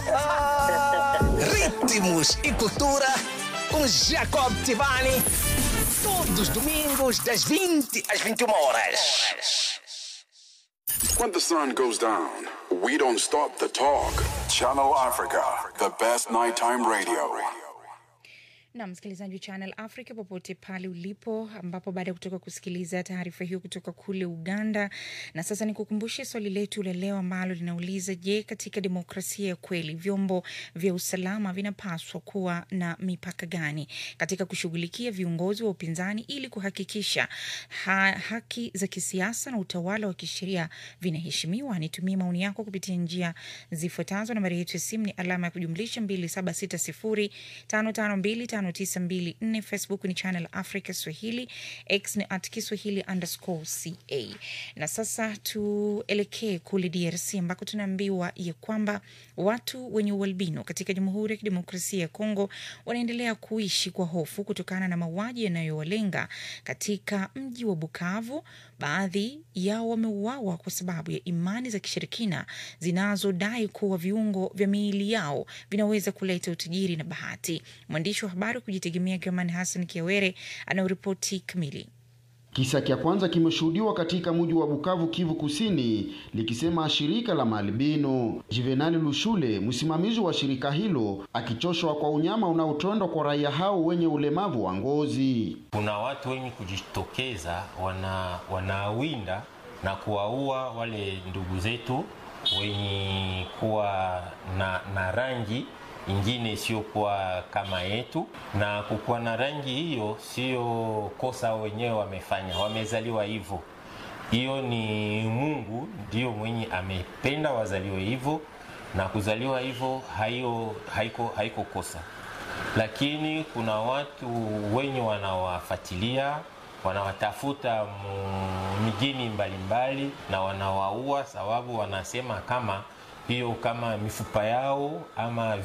Ritmos e cultura com Jacob Tivani. Todos os domingos, das 20 às 21 horas. When the sun goes down, we don't stop the talk. Channel Africa, the best nighttime radio. na msikilizaji wa Channel Africa popote pale ulipo, ambapo baada ya kutoka kusikiliza taarifa hiyo kutoka kule Uganda, na sasa ni kukumbushe swali letu la leo ambalo linauliza: Je, katika demokrasia ya kweli vyombo vya usalama vinapaswa kuwa na mipaka gani katika kushughulikia viongozi wa upinzani ili kuhakikisha ha haki za kisiasa na utawala wa kisheria vinaheshimiwa? Nitumie maoni yako kupitia njia zifuatazo. Nambari yetu ya simu ni alama ya kujumlisha 27605525 5924 Facebook ni Channel Africa Swahili, X ni at Kiswahili underscore ca. Na sasa tuelekee kule DRC ambako tunaambiwa ya kwamba watu wenye ualbino katika Jamhuri ya Kidemokrasia ya Kongo wanaendelea kuishi kwa hofu kutokana na mauaji yanayowalenga katika mji wa Bukavu. Baadhi yao wameuawa kwa sababu ya imani za kishirikina zinazodai kuwa viungo vya miili yao vinaweza kuleta utajiri na bahati. Mwandishi wa habari wa kujitegemea German Hassan Kiawere anaoripoti kamili. Kisa cha kwanza kimeshuhudiwa katika mji wa Bukavu, Kivu Kusini, likisema shirika la maalbino. Juvenali Lushule, msimamizi wa shirika hilo, akichoshwa kwa unyama unaotendwa kwa raia hao wenye ulemavu wa ngozi. Kuna watu wenye kujitokeza wana wanawinda na kuwaua wale ndugu zetu wenye kuwa na, na rangi ingine isiyokuwa kama yetu, na kukuwa na rangi hiyo sio kosa wenyewe wamefanya, wamezaliwa hivyo. Hiyo ni Mungu ndio mwenye amependa wazaliwe hivyo, na kuzaliwa hivyo haio haiko, haiko kosa, lakini kuna watu wenye wanawafuatilia wanawatafuta mijini mbalimbali na wanawaua, sababu wanasema kama hiyo kama mifupa yao ama